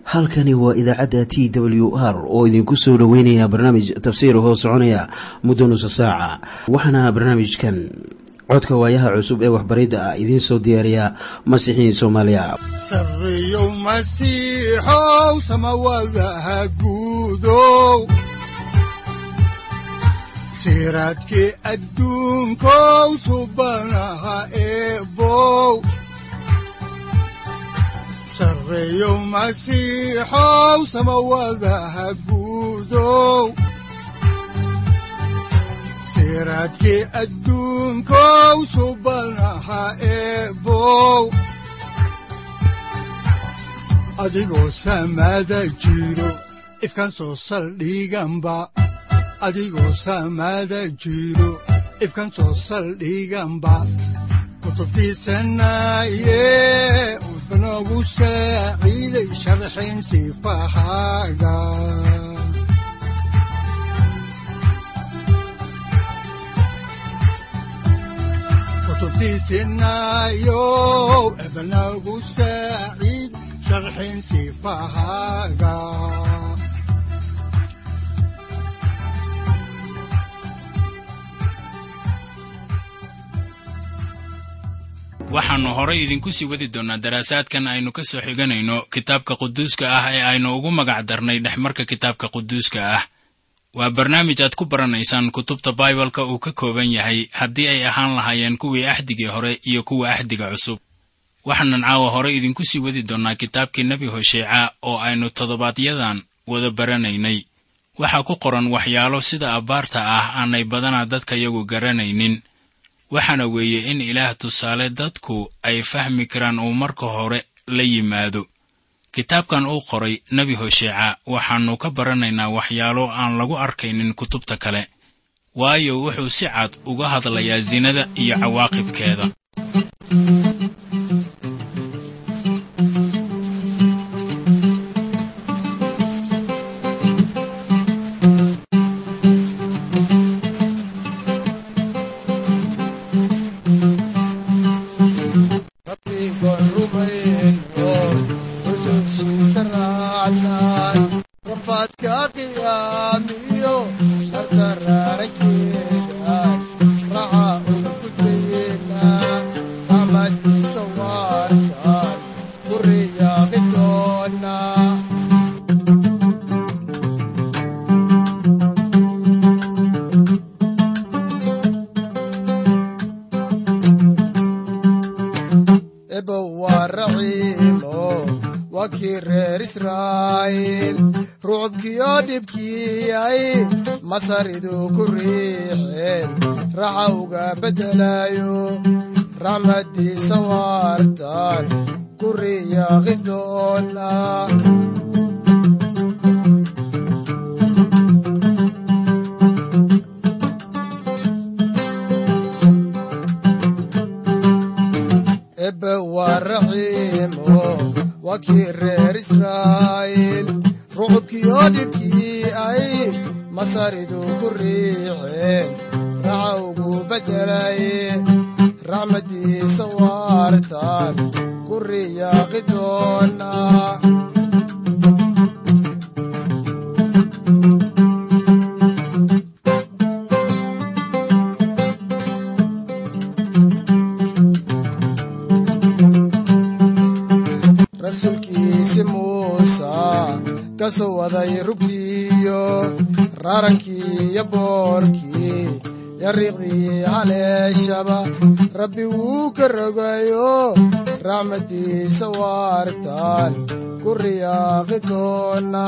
halkani waa idaacadda t w r oo idinku soo dhoweynaya barnaamij tafsiir hoo soconaya muddo nusa saaca waxaana barnaamijkan codka waayaha cusub ee waxbaridda ah idiin soo diyaariya masiixiin soomaaliya sareyow masiixow samawadaha guudow siraadkii adduunkow subanaha eebow sareyow masiixow samawadaha guudow siraadkii adduunkow subanaha eebow adigoo samada jiro ifkaan soo saldhiganba adigoo samada jiro ifkaan soo saldhiganba kutubtiisanaye udbanogu saaciiday sharxin sifahaaga kutubtiisinayo ebanagu saaciid sharxin sifahaaga waxaannu horay idinku sii wadi doonnaa daraasaadkan aynu ka soo xiganayno kitaabka quduuska ah ee aynu ugu magac darnay dhexmarka kitaabka quduuska ah waa barnaamij aad ku baranaysaan kutubta baibalka uu ka kooban yahay haddii ay ahaan lahaayeen kuwii axdigii hore iyo kuwa axdiga cusub waxaanan caawa hore idinku sii wadi doonnaa kitaabkii nebi hosheeca oo aynu toddobaadyadan wada baranaynay waxaa ku qoran waxyaalo sida abbaarta ah aanay badanaa dadka yagu garanaynin waxaana weeye in ilaah tusaale dadku ay fahmi karaan uu marka hore la yimaado kitaabkan uu qoray nebi hosheeca waxaannu ka baranaynaa waxyaalo aan lagu arkaynin kutubta kale waayo wuxuu si cad uga hadlayaa sinada iyo cawaaqibkeeda masaridu ku riixeen raxa uga beddelayo raxmaddiisa waartan ku riyaaqi doona ebe waa raxiimo waa kii reer israa'iil rucubkiyo dhibkii ay masaridu ku riixeen raxa ugu beddelaye raxmaddiisa waartan ku riyaaqi doona rasuulkiisi muusa ka soo waday rugtiiyo raarankii iyo boorkii yariiqdii haleeshaba rabbi wuu ka rogayo raxmaddiisa waartan ku riyaaqi doona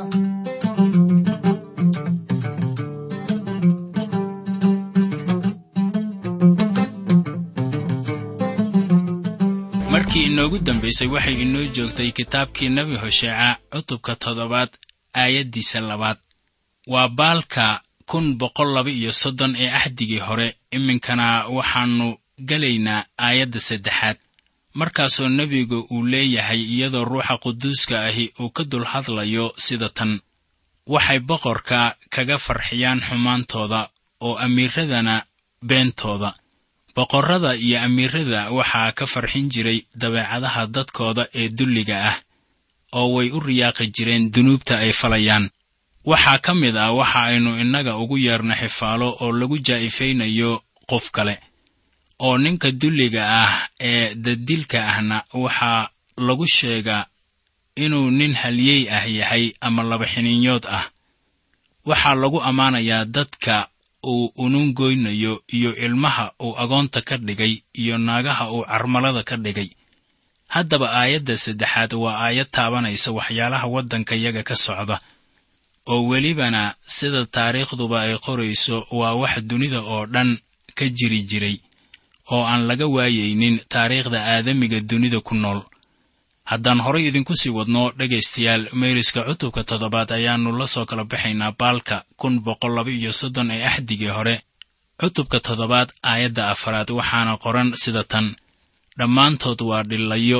markii inoogu dambaysay waxay inoo joogtay kitaabkii nebi hosheeca cutubka toddobaad aayaddiisa labaad waa baalka kun boqol laba iyo soddon ee axdigii hore iminkana waxaannu gelaynaa aayadda saddexaad markaasoo nebigu uu leeyahay iyadoo ruuxa quduuska ahi uu ka dul hadlayo sida tan waxay boqorka kaga farxiyaan xumaantooda oo amiiradana beentooda boqorrada iyo amiirada waxaa ka farxin jiray dabeecadaha dadkooda ee dulliga ah oo way u riyaaqi jireen dunuubta ay falayaan waxaa ka mid ah waxa aynu innaga ugu yeerno xifaalo oo lagu jaa'ifaynayo qof kale oo ninka dulliga ah ee dadilka ahna waxaa lagu sheegaa inuu nin halyey ah yahay ama laba xiniinyood ah waxaa lagu ammaanayaa dadka uu unungoynayo iyo ilmaha uu agoonta ka dhigay iyo naagaha uu carmalada ka dhigay haddaba aayadda saddexaad waa aayad taabanaysa waxyaalaha waddanka yaga ka socda oo welibana sida taariikhduba ay qorayso waa wax dunida oo dhan ka jiri jiray oo aan laga waayaynin taariikhda aadamiga dunida ku nool haddaan horay idinku sii wadno dhegaystayaal meeriska cutubka toddobaad ayaannu la soo kala baxaynaa baalka kun boqol laba iyo soddon ee axdigii hore cutubka toddobaad aayadda afaraad waxaana qoran sida tan dhammaantood waa dhillayo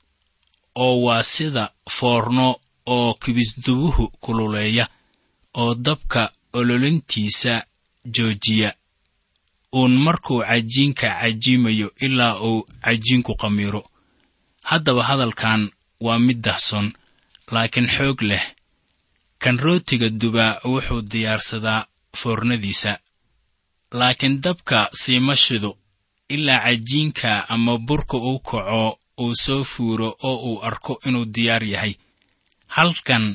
oo waa sida foorno oo kibisdubuhu kululeeya oo dabka ololintiisa joojiya uun markuu cajiinka cajiimayo ilaa uu cajiinku qamiiro haddaba hadalkan waa mid dahson laakiin xoog leh kan rootiga dubaa wuxuu diyaarsadaa foornadiisa laakiin dabka siima shido ilaa cajiinka ama burka uu kaco uu soo fuuro oo uu arko inuu diyaar yahay halkan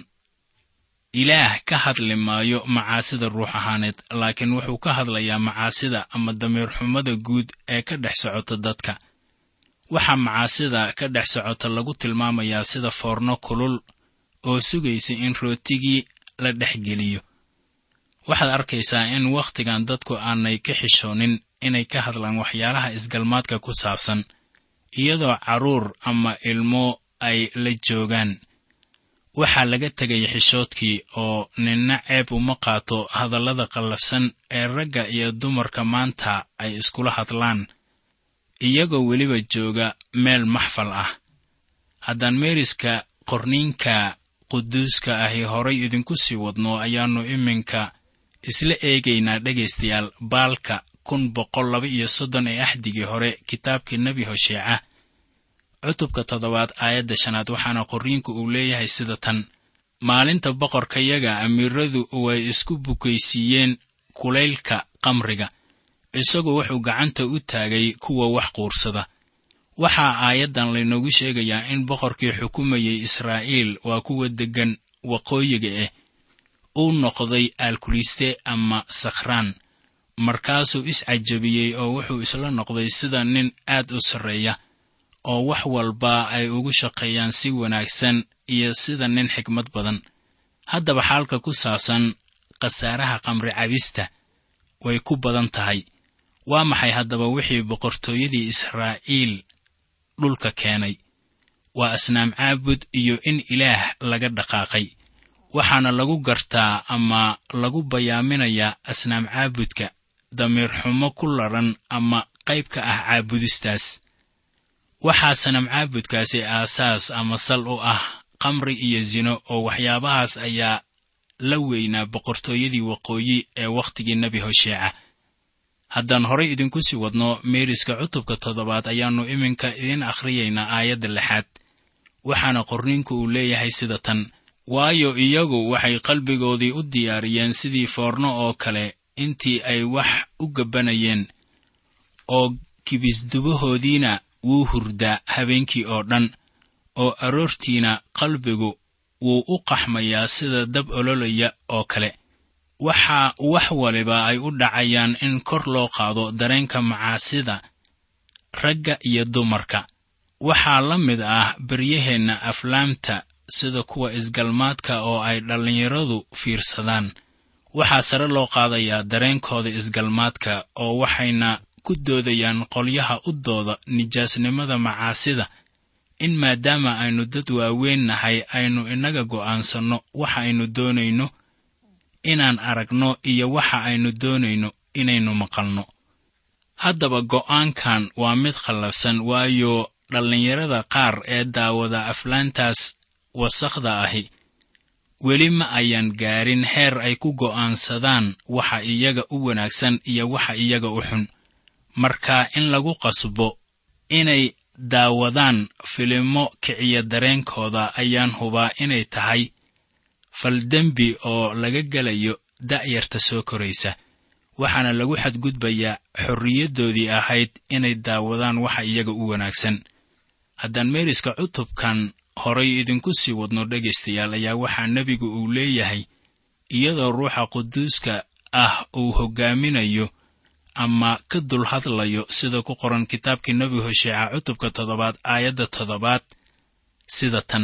ilaah ka hadli maayo macaasida ruux ahaaneed laakiin wuxuu ka hadlayaa macaasida ama damiirxumada guud ee ka dhex socota dadka waxaa macaasida ka dhex socota lagu tilmaamayaa sida foorno kulul oo sugaysa in rootigii la dhex geliyo waxaad arkaysaa in wakhtigan dadku aanay ka xishoonin inay ka hadlaan waxyaalaha isgalmaadka ku saabsan iyadoo carruur ama ilmo ay la joogaan waxaa laga tegay xishoodkii oo ninna ceeb uma qaato hadallada qallafsan ee ragga iyo dumarka maanta ay iskula hadlaan iyagoo weliba jooga meel maxfal ah haddaan meeriska qorniinka quduuska ahi horay idinku sii wadno ayaannu iminka isla eegaynaa dhegaystayaal baalka kun boqol laba iyo soddon ee axdigii hore kitaabkii nebi hosheeca cutubka toddobaad aayadda shanaad waxaana qorriinku uu leeyahay sida tan maalinta boqorkayaga amiiradu way isku bukaysiiyeen kulaylka qamriga isagu wuxuu gacanta u taagay kuwa wax quursada waxaa aayaddan laynoogu sheegayaa in boqorkii xukumayay israa'iil waa kuwa deggan waqooyiga ah uu noqday aalkuliste ama sakhraan markaasuu iscajabiyey oo wuxuu isla noqday sida nin aad u sarreeya oo wax walba ay ugu shaqeeyaan si wanaagsan iyo sida nin xikmad badan haddaba xaalka ku saabsan khasaaraha qamri cabista way ku badan tahay waa maxay haddaba wixii boqortooyadii israa'iil dhulka keenay waa asnaam caabud iyo in ilaah laga dhaqaaqay waxaana lagu gartaa ama lagu bayaaminayaa asnaam caabudka damiir xumo ku ladhan ama qayb ka ah caabudistaas waxaa sanam caabudkaasi aasaas ama sal u ah qamri iyo sino oo waxyaabahaas ayaa la weynaa boqortooyadii waqooyi ee wakhtigii nebi hosheeca haddaan horay idinku sii wadno meeriska cutubka toddobaad ayaannu iminka idiin akhriyaynaa aayadda lixaad waxaana qorniinku uu leeyahay sida tan waayo iyagu waxay qalbigoodii u diyaariyeen sidii foorno oo kale intii ay wax u gabbanayeen oo kibisdubahoodiina wuu hurdaa habeenkii oo dhan oo aroortiina qalbigu wuu u qaxmayaa sida dab ololaya oo kale waxaa wax waliba ay u dhacayaan in kor loo qaado dareenka macaasida ragga iyo dumarka waxaa la mid ah beryaheenna aflaamta sida kuwa isgalmaadka oo ay dhallinyaradu fiirsadaan waxaa sare loo qaadayaa dareenkooda isgalmaadka oo waxayna ku doodayaan qolyaha u dooda nijaasnimada macaasida in maadaama aynu dad waaweyn nahay aynu innaga go'aansanno waxa aynu doonayno inaan aragno iyo waxa aynu doonayno inaynu maqalno haddaba go'aankan waa mid khallafsan waayo dhallinyarada qaar ee daawada aflaantaas wasakhda ahi weli ma ayaan gaarin heer ay ku go'aansadaan waxa iyaga u wanaagsan iyo waxa iyaga u xun marka in lagu qasbo inay daawadaan filimo kiciya dareenkooda ayaan hubaa inay tahay faldembi oo laga gelayo da'yarta soo koraysa waxaana lagu xadgudbayaa xorriyaddoodii ahayd inay daawadaan waxa iyaga u wanaagsan haddaan meeriska cutubkan horay idinku sii wadno dhegaystayaal ayaa waxaa nebigu uu leeyahay iyadoo ruuxa quduuska ah uu hoggaaminayo ama ka dul hadlayo sida ku qoran kitaabkii nebi hosheeca cutubka toddobaad aayadda toddobaad sida tan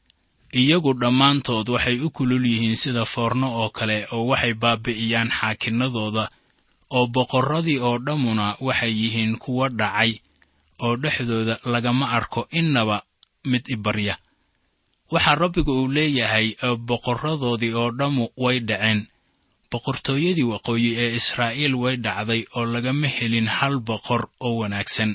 iyagu dhammaantood waxay u kulul yihiin sida foorno oo kale oo waxay baabi'iyaan xaakinnadooda oo boqorradii oo dhammuna waxay yihiin kuwa dhacay oo dhexdooda lagama arko innaba mid ibarya waxaa rabbigu uu leeyahay boqorradoodii oo dhammu way dhaceen boqortooyadii waqooyi ee israa'iil way dhacday oo lagama helin hal boqor oo wanaagsan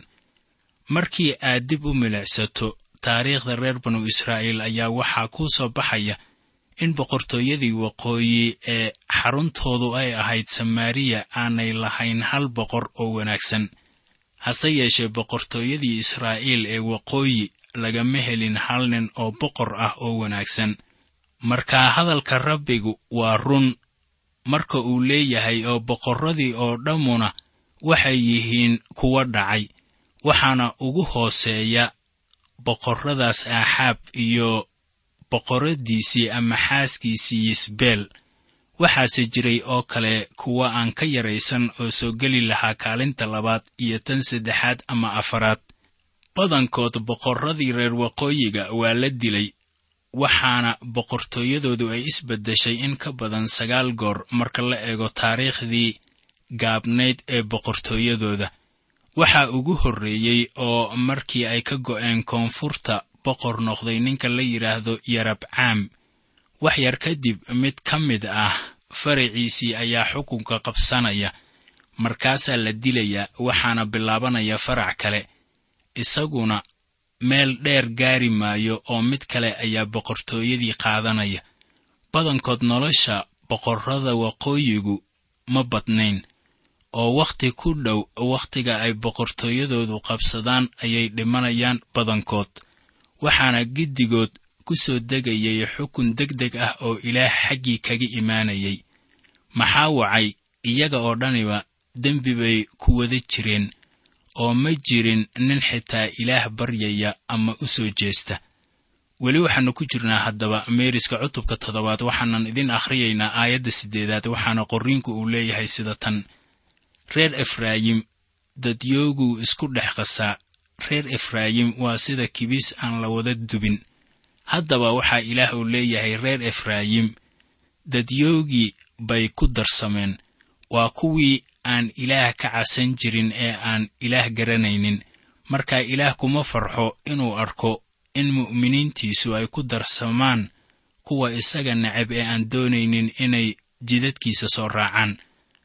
markii aad dib u milicsato taariikhda reer banu israa'iil ayaa waxaa kuu soo baxaya in boqortooyadii waqooyi ee xaruntoodu ay ahayd samaariya aanay lahayn hal boqor oo wanaagsan hase yeeshee boqortooyadii israa'iil ee waqooyi lagama helin hal nin oo boqor ah oo wanaagsan markaa hadalka rabbigu waa run marka uu leeyahay oo boqorradii oo dhammuna waxay yihiin kuwa dhacay waxaana ugu hooseeya boqorradaas aaxaab iyo boqorraddiisii ama xaaskiisii yisbeel waxaase jiray oo kale kuwa aan ka yaraysan oo soo geli lahaa kaalinta labaad iyo tan saddexaad ama afaraad badankood boqorradii reer waqooyiga waa la dilay waxaana boqortooyadoodu ay isbeddeshay in ka badan sagaal goor marka la eego taariikhdii gaabnayd ee boqortooyadooda waxaa ugu horreeyey oo markii ay ka go'een koonfurta boqor noqday ninka la yidhaahdo yarabcaam wax yar kadib mid ka mid ah faraciisii ayaa xukunka qabsanaya markaasaa la dilayaa waxaana bilaabanaya farac kale isaguna meel dheer gaari maayo oo mid kale ayaa boqortooyadii qaadanaya badankood nolosha boqorrada waqooyigu ma badnayn oo wakhti ku dhow wakhtiga ay boqortooyadoodu qabsadaan ayay dhimanayaan badankood waxaana giddigood ku soo degayay xukun deg deg ah oo ilaah xaggii kaga imaanayay maxaa wacay iyaga oo dhaniba dembi bay ku wada jireen oo ma jirin nin xitaa ilaah baryaya ama u soo jeesta weli waxaannu ku jirnaa haddaba meeriska cutubka toddobaad waxaanan idin akhriyaynaa aayadda siddeedaad waxaana qorriinku uu leeyahay sida tan reer efraayim dadyooguu isku dhex qasaa reer efraayim waa sida kibis aan la wada dubin haddaba waxaa ilaah uu leeyahay reer efraayim dadyoogii bay ku darsameen waa kuwii aan ilaah ka casan jirin ee aan ilaah garanaynin markaa ilaah kuma farxo inuu arko in mu'miniintiisu ay ku darsamaan kuwa isaga necab ee aan doonaynin inay jidadkiisa soo raacaan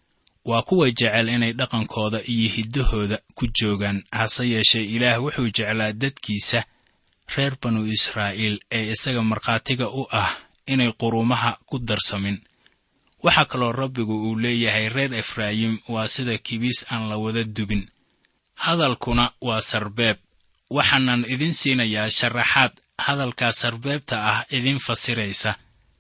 waa kuwa jecel inay dhaqankooda iyo hiddahooda ku joogaan hase yeeshee ilaah wuxuu jeclaa dadkiisa reer banu israa'iil ee isaga markhaatiga u ah inay qurumaha ku darsamin waxaa kaloo rabbigu uu leeyahay reer efraayim waa sida kibiis aan la wada dubin hadalkuna waa sarbeeb waxaanan idin siinayaa sharaxaad hadalkaa sarbeebta ah idin fasiraysa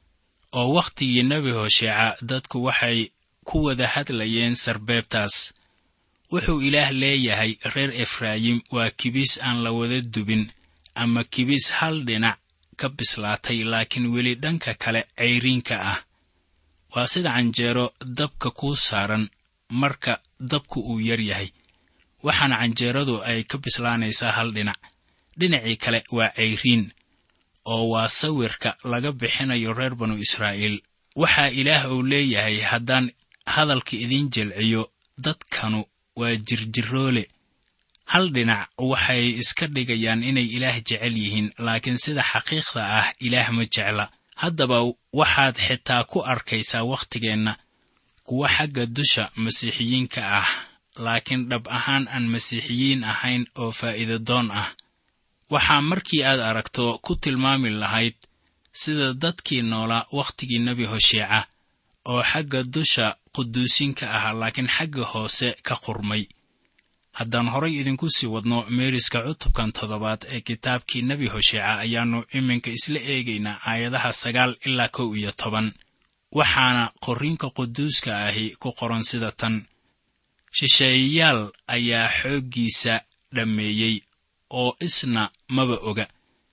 oo wakhtigii nebi hosheeca dadku waxay ku wada hadlayeen sarbeebtaas wuxuu ilaah leeyahay reer efraayim waa kibiis aan la wada dubin ama kibiis hal dhinac ka bislaatay laakiin weli dhanka kale cayriinka ah waa sida canjeero dabka kuu saaran marka dabku uu yar yahay waxaana canjeeradu ay ka bislaanaysaa hal dhinac dhinacii kale waa cayriin oo waa sawirka laga bixinayo reer banu israa'iil waxaa ilaah uu leeyahay haddaan hadalka idiin jelciyo dadkanu waa jirjiroole hal dhinac waxay iska dhigayaan inay ilaah jecel yihiin laakiin sida xaqiiqda ah ilaah ma jecla haddaba waxaad xitaa ku arkaysaa wakhtigeenna kuwa xagga dusha masiixiyiinka ah laakiin dhab ahaan aan masiixiyiin ahayn oo faa'iidadoon ah waxaa markii aad aragto ku tilmaami lahayd sida dadkii noolaa wakhtigii nebi hosheeca oo xagga dusha quduusinka ah laakiin xagga hoose ka qurmay haddaan horay idinku sii wadno meeriska cutubkan toddobaad ee kitaabkii nebi hosheeca ayaannu iminka isla eegaynaa aayadaha sagaal ilaa kow iyo toban waxaana qorriinka quduuska ahi ku qoran sida tan shisheeyayaal ayaa xooggiisa dhammeeyey oo isna maba oga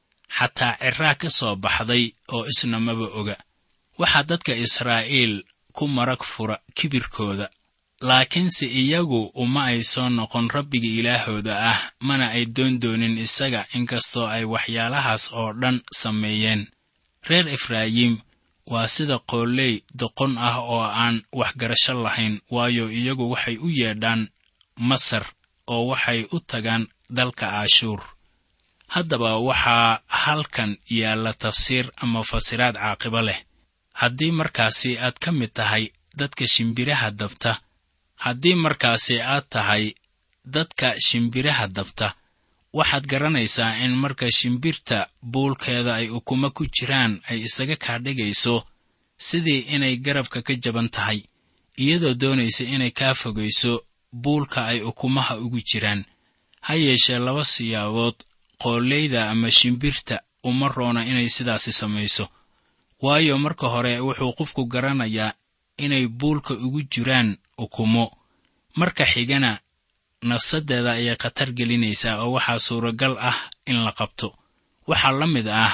xataa ciraa ka soo baxday oo isna maba oga waxaa dadka israa'iil ku marag fura kibirkooda laakiinse iyagu uma ay soo noqon rabbiga ilaahooda ah mana ay doon doonin isaga inkastoo ay waxyaalahaas oo dhan sameeyeen reer efraayim waa sida qooley doqon ah oo aan waxgarasho lahayn waayo iyagu waxay u yeedhaan masar oo waxay u tagaan dalka aashuur haddaba waxaa halkan yaalla tafsiir ama fasiraad caaqibo leh haddii markaasi aad ka mid tahay dadka shimbiraha dabta haddii markaasi aad tahay dadka shimbiraha dabta waxaad garanaysaa in marka shimbirta buulkeeda ay ukumo ku jiraan ay isaga kaadhigayso sidii inay garabka ka jaban tahay iyadoo doonaysa inay kaa fogayso buulka ay ukumaha ugu jiraan ha yeeshee laba siyaabood qooleyda ama shimbirta uma roona inay sidaasi samayso waayo marka hore wuxuu qofku garanayaa inay buulka ugu jiraan ukumo marka xigana nafsaddeeda ayay khatar gelinaysaa oo waxaa suuragal ah in la qabto waxaa la mid ah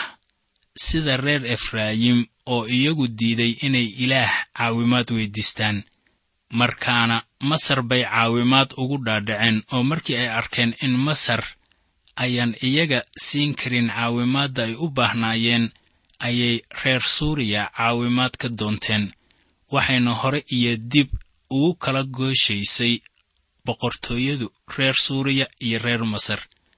sida reer efraayim oo iyagu diiday inay ilaah caawimaad weyddiistaan markaana masar bay caawimaad ugu dhaadhaceen oo markii ay arkeen in masar ayaan iyaga siin karin caawimaadda ay u baahnaayeen ayay reer suuriya caawimaad ka doonteen waxayna hore iyo dib ugu kala gooshaysay boqortooyadu reer suuriya iyo reer masar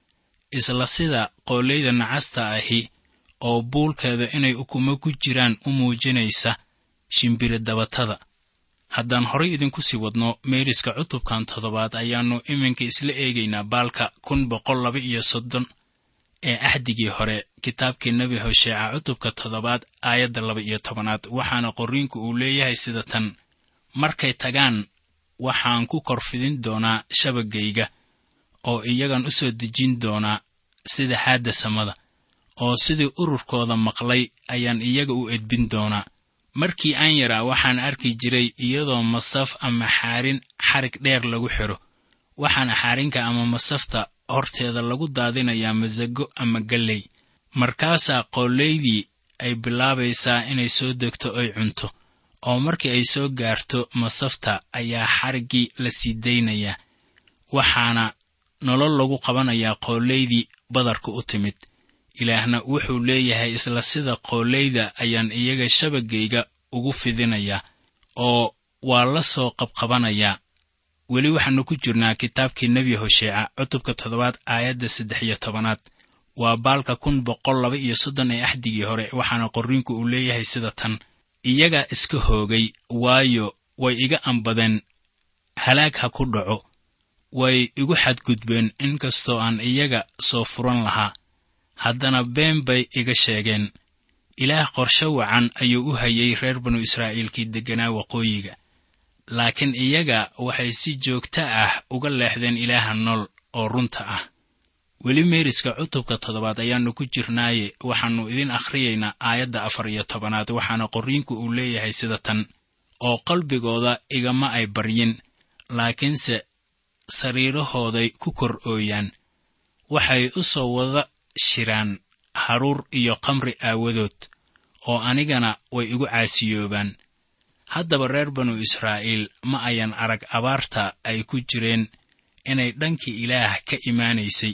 isla sida qooleyda nacasta ahi oo buulkeeda inay ukumo ku jiraan u muujinaysa shimbiri dabatada haddaan horay idinku sii wadno meeriska cutubkan toddobaad ayaannu iminka isla eegaynaa baalka kun boqol laba iyo soddon ee axdigii hore kitaabkii nebi hosheeca cutubka toddobaad aayadda laba iyo tobanaad waxaana qorriinku uu leeyahay sida tan markay tagaan waxaan ku korfidin doonaa shabagayga oo iyagan u soo dejin doonaa sida haadda samada oo sidii ururkooda maqlay ayaan iyaga u edbin doonaa markii aan yaraa waxaan arki jiray iyadoo masaf ama xaarin xarig dheer lagu xidho waxaana xaarinka ama masafta horteeda lagu daadinayaa masago ama galley markaasaa qoolaydii ay bilaabaysaa inay soo degto oy cunto oo markii ay soo gaarto masafta ayaa xariggii la sii daynayaa waxaana nolol lagu qabanayaa qoolaydii badarka u timid ilaahna wuxuu leeyahay isla sida qooleyda ayaan iyaga shabagayga ugu fidinayaa oo waa la soo qabqabanayaa weli waxaannu ku jirnaa kitaabkii nebi hosheeca cutubka toddobaad aayadda saddex iyo tobanaad waa baalka kun boqol laba iyo soddon ee axdigii hore waxaana qorriinku uu leeyahay sida tan iyagaa iska hoogay waayo way iga ambadeen halaag ha ku dhaco way igu xadgudbeen inkastoo aan iyaga soo furan lahaa haddana been bay iga sheegeen ilaah qorshe wacan ayuu u hayay reer banu israa'iilkii degganaa waqooyiga laakiin iyaga waxay si joogto ah uga leexdeen ilaaha nool oo runta ah weli meeriska cutubka toddobaad ayaannu ku jirnaaye waxaannu idin akhriyaynaa aayadda afar iyo tobanaad waxaana qorriinku uu leeyahay sida tan oo qalbigooda igama ay baryin laakiinse sariirahooday ku kor ooyaan waxay u soo wada shiraan haruur iyo kamri aawadood oo anigana way igu caasiyoobaan haddaba reer banu israa'iil ma ayan arag abaarta ay ku jireen inay dhankii ilaah ka imaanaysay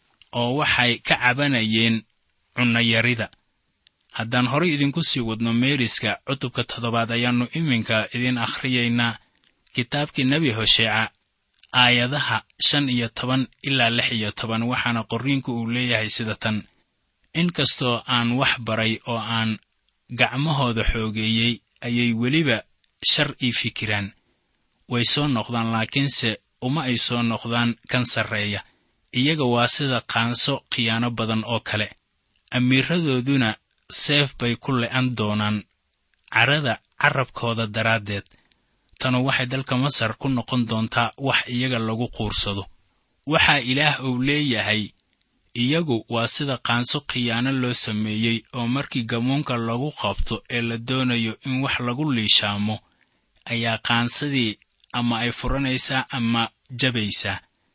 oo waxay ka cabanayeen cunnayarida haddaan horay idinku sii wadno meeriska cutubka toddobaad ayaannu iminka idin akhriyaynaa kitaabkii nebi hosheeca aayadaha shan iyo toban ilaa lix iyo toban waxaana qorriinku uu leeyahay sida tan inkastoo aan wax baray oo aan gacmahooda xoogeeyey ayay weliba shar ii fikiraan way soo noqdaan laakiinse uma ay soo noqdaan kan sarreeya iyaga waa sida qaanso khiyaano badan oo kale amiiradooduna seef bay ku le'an doonaan carrada carrabkooda daraaddeed tanu waxay dalka masar ku noqon doontaa wax iyaga lagu quursado waxaa ilaah uu leeyahay iyagu waa sida qaanso khiyaano loo sameeyey oo markii gamuunka lagu qabto ee la doonayo in wax lagu liishaamo ayaa qaansadii ama ay furanaysaa ama jabaysaa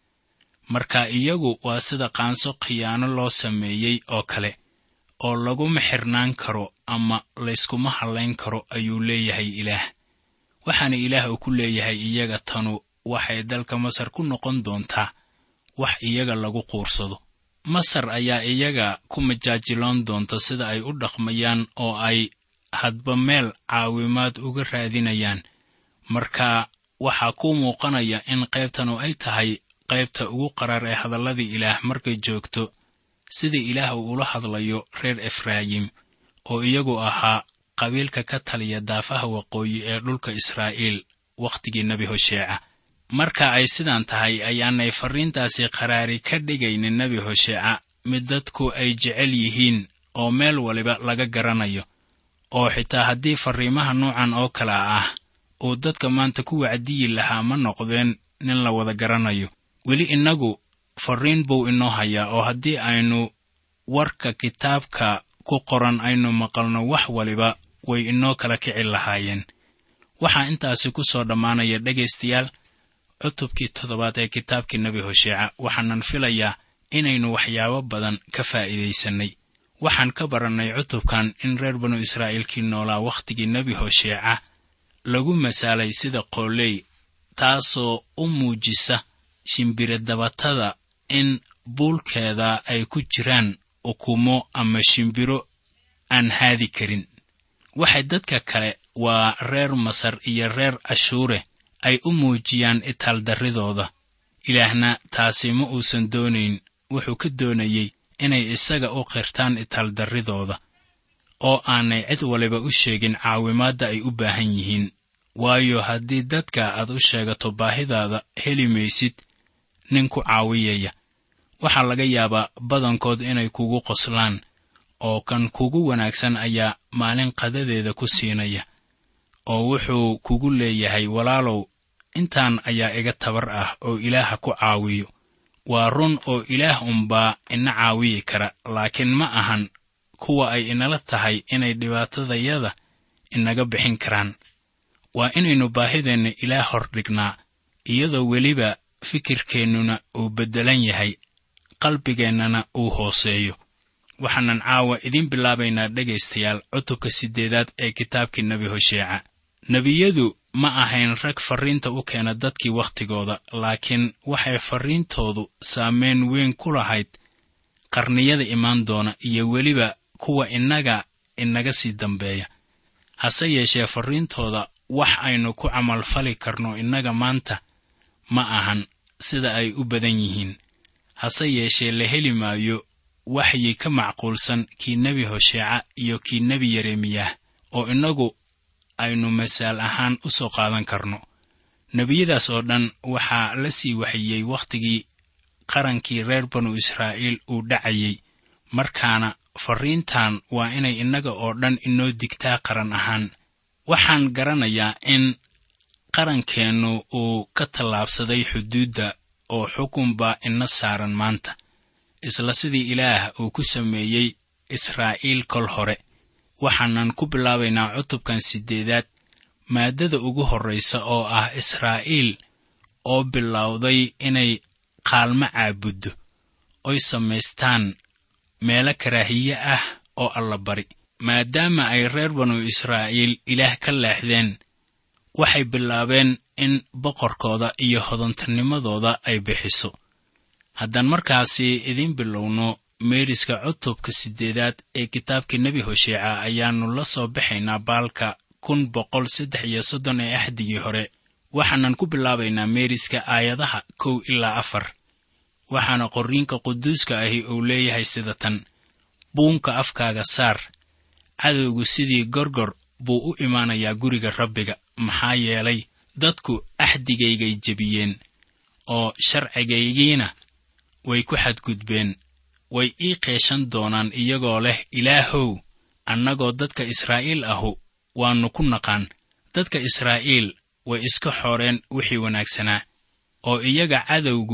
marka iyagu waa sida qaanso khiyaano loo sameeyey oo kale oo laguma xirnaan karo ama layskuma hallayn karo ayuu leeyahay ilaah waxaana ilaah uu ku leeyahay iyaga tanu waxay dalka masar ku noqon doontaa wax iyaga lagu quursado masar ayaa iyaga ku majaajiloon doonta sida ay u dhaqmayaan oo ay hadba meel caawimaad uga raadinayaan marka waxaa kuu muuqanaya in qaybtanu ay tahay qaybta ugu qaraar ee hadalladii ilaah markay joogto sida ilaah uu ula hadlayo reer efraayim oo iyagu ahaa qabiilka ka taliya daafaha waqooyi ee dhulka israa'iil wakhtigii nebi hosheeca marka ay sidaan tahay ayaanay farriintaasi qaraari ka dhigaynin nebi hosheeca mid dadku ay jecel yihiin oo meel waliba laga garanayo oo xitaa haddii farriimaha nuucan oo kale ah uu dadka maanta ku wacdiyi lahaa ma noqdeen nin la wada garanayo weli innagu farriin buu inoo hayaa oo haddii aynu warka kitaabka ku qoran aynu maqalno wax waliba way inoo kala kici lahaayeen waxaa intaasi ku soo dhammaanaya dhegaystayaal cutubkii toddobaad ee kitaabkii nebi hosheeca waxaanan filayaa inaynu waxyaabo badan ka faa'iidaysannay waxaan ka barannay cutubkan in reer banu israa'iilkii noolaa wakhtigii nebi hosheeca lagu masaalay sida qooley taasoo u muujisa shimbiradabatada in buulkeeda ay ku jiraan ukumo ama shimbiro aan haadi karin waxay dadka kale waa reer masar iyo reer ashuure ay u muujiyaan itaaldarridooda ilaahna taasi ma uusan doonayn wuxuu ka doonayey inay isaga u qirtaan itaaldarridooda oo aanay cid waliba u sheegin caawimaadda ay u baahan yihiin waayo haddii dadka aad u sheegato baahidaada heli maysid nin ku caawiyaya waxaa laga yaabaa badankood inay kugu qoslaan oo kan kugu wanaagsan ayaa maalin qadadeeda ku siinaya oo wuxuu kugu leeyahay walaalow intaan ayaa iga tabar ah oo ilaaha ku caawiyo waa run oo ilaah unbaa ina caawiyi kara laakiin ma ahan kuwa ay inala tahay inay dhibaatadayada inaga bixin karaan waa inaynu baahideenna ilaah hor dhignaa iyadoo weliba fikirkeennuna uu beddelan yahay qalbigeennana uu hooseeyo waxaanan caawa idiin bilaabaynaa dhegaystayaal cutubka siddeedaad ee kitaabkii nebi hosheeca nebiyadu ma ahayn rag farriinta u keena dadkii wakhtigooda laakiin waxay farriintoodu saameyn weyn ku lahayd qarniyada imaan doona iyo weliba kuwa innaga inaga sii dambeeya hase yeeshee farriintooda wax aynu ku camalfali karno innaga maanta ma ahan sida ay u badan yihiin hase yeeshee la heli maayo waxyi ka macquulsan kii nebi hosheeca iyo kii nebi yeremiyah oo innagu aynu masaal ahaan u soo qaadan karno nebiyadaas oo dhan waxaa la sii waxiyey wakhtigii qarankii reer banu israa'iil uu dhacayey markaana farriintan waa inay innaga oo dhan inoo digtaa qaran ahaan waxaan garanayaa in qarankeennu uu ka tallaabsaday xuduudda oo xukun baa ina saaran maanta isla sidii ilaah uu ku sameeyey israa'iil kol hore waxaanan ku bilaabaynaa cutubkan siddeedaad maaddada ugu horraysa oo ah israa'iil oo bilowday inay qaalmo caabuddo oy samaystaan meelo karaahiye ah oo allabari maadaama ay reer banu israa'iil ilaah ka leexdeen waxay bilaabeen in boqorkooda iyo hodantanimadooda ay bixiso haddaan markaasi idiin bilowno meeriska cutubka siddeedaad ee kitaabkii nebi hosheeca ayaannu la soo baxaynaa baalka kun boqol saddex iyo soddon ee axdigii hore waxaanan ku bilaabaynaa meeriska aayadaha kow ilaa afar waxaana qorriinka quduuska ahi uu leeyahay sida tan buunka afkaaga saar cadowgu sidii gorgor buu u imaanayaa guriga rabbiga maxaa yeelay dadku axdigaygay jebiyeen oo sharcigaygiina way ku xadgudbeen way ii qeeshan doonaan iyagoo leh ilaahow annagoo dadka israa'iil ahu waannu ku naqaan dadka israa'iil way iska xooreen wixii wanaagsanaa oo iyaga cadowgu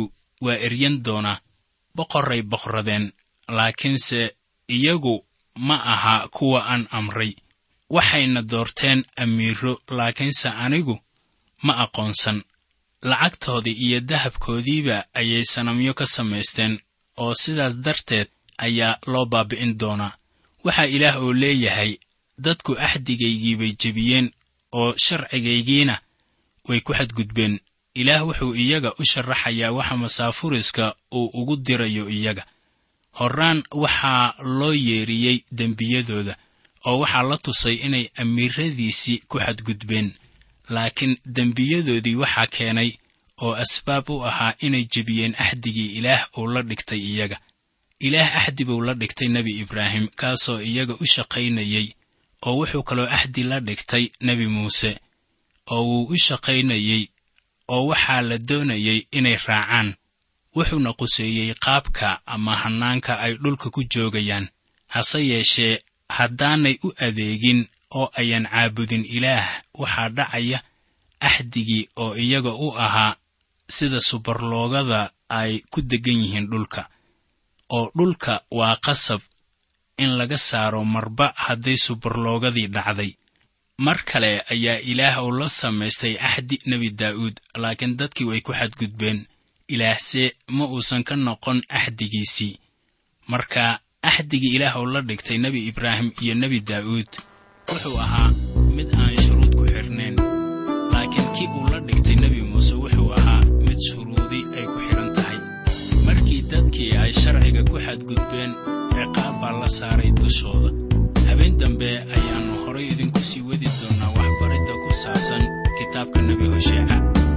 waa eryan doonaa boqorray boqradeen laakiinse iyagu ma aha kuwa aan amray waxayna doorteen amiiro laakiinse anigu ma aqoonsan lacagtoodii iyo dahabkoodiiba ayay sanamyo ka samaysteen oo sidaas darteed ayaa loo baabi'in doonaa waxaa ilaah oo leeyahay dadku axdigaygiibay jebiyeen oo sharcigaygiina way ku xadgudbeen ilaah wuxuu iyaga u sharaxayaa waxa masaafuriska uu ugu dirayo iyaga horraan waxaa loo yeeriyey dembiyadooda oo waxaa la tusay inay amiiradiisii ku xadgudbeen laakiin dembiyadoodii waxaa keenay oo asbaab u ahaa inay jebiyeen axdigii ilaah uu la dhigtay iyaga ilaah axdi buu la dhigtay nebi ibraahim kaasoo iyaga u shaqaynayey oo wuxuu kaloo axdi la dhigtay nebi muuse oo wuu u shaqaynayey oo waxaa la doonayey inay raacaan wuxuuna quseeyey qaabka ama hannaanka ay dhulka ku joogayaan hase yeeshee haddaanay u adeegin oo ayan caabudin ilaah waxaa dhacaya axdigii oo iyaga u ahaa sida subarloogada ay ku deggan yihiin dhulka oo dhulka waa qasab in laga saaro marba hadday subarloogadii dhacday mar kale ayaa ilaah uu la samaystay axdi nebi daa'uud laakiin dadkii way ku xadgudbeen ilaahse ma uusan ka noqon axdigiisii marka axdigii ilaah uu la dhigtay nebi ibraahim iyo nebi daa'uud wuxuu ahaa mid aan shuruud ku xidhnayn laakiin kii uu la dhigtay nebi muuse wuxuu ahaa mid shuruudi ay ku xidhan tahay markii dadkii ay sharciga ku xadgudbeen ciqaab baa la saaray dushooda habeen dambe ayaannu horay idinku sii wadi doonnaa waxbaridda ku saabsan kitaabka nebi hosheeca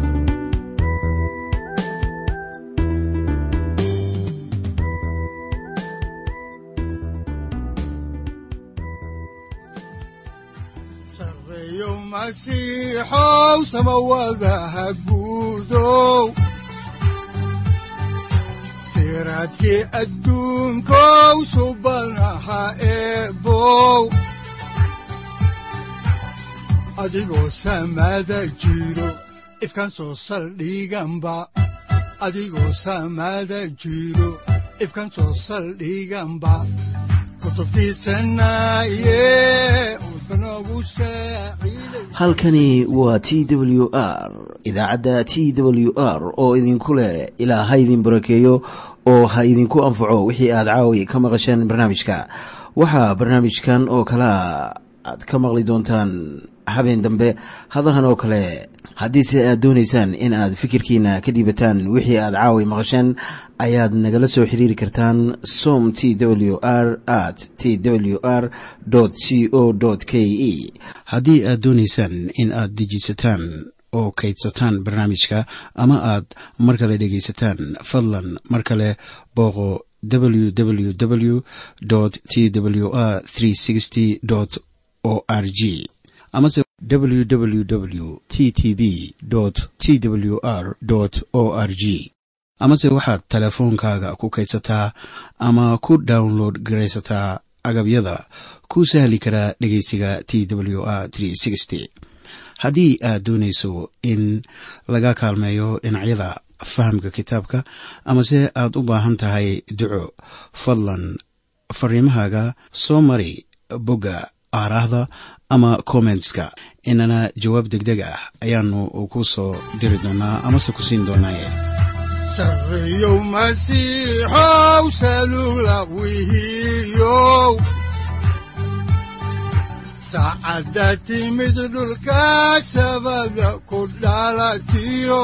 sareeyo masiixow samawadaha guudow siraadkii adduunkow subanaha eebow adigoo samada jiro ifkan soo saldhiganba adigoo samada jiro ifkan soo saldhiganba halkani waa t w r idaacadda t w r oo idinku leh ilaa ha idin barakeeyo oo ha idinku anfaco wixii aad caawi ka maqasheen barnaamijka waxaa barnaamijkan oo kalaa aad ka maqli doontaan habeen dambe hadahan oo kale haddiise aad doonaysaan in aad fikirkiina ka dhiibataan wixii aad caawi maqasheen ayaad nagala soo xiriiri kartaan som t w r at t w r c o k e haddii aad doonaysaan in aad dejiisataan oo kaydsataan barnaamijka ama aad mar kale dhegaysataan fadlan mar kale booqo www t w r o r g amase www t t b t w r o r g amase waxaad teleefoonkaaga ku kaydsataa ama ku download garaysataa agabyada ku sahli karaa dhegeysiga t w r haddii aad doonayso in laga kaalmeeyo dhinacyada fahamka kitaabka amase aad u baahan tahay duco fadlan fariimahaaga soo mari bogga aaraahda ama kommentska inana jawaab degdeg ah ayaanu ku soo diri doonaa amase ku siin doonaaye sareeyow masiixow salula wihiyow saacadda timid dhulka sabada ku dhalatiyo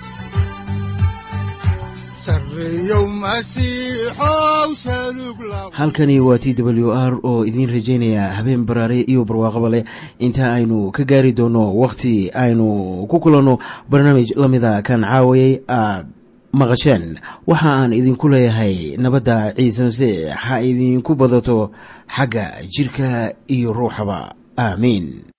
sareeyow masiixow salug la halkani waa t w r oo idiin rajaynaya habeen baraare iyo barwaaqaba leh inta aynu ka gaari doono wakhti aynu ku kulanno barnaamij la mida kan caawayay aad maqasheen waxa aan idinku leeyahay nabadda ciise masiix ha idinku badato xagga jidhka iyo ruuxaba aamiin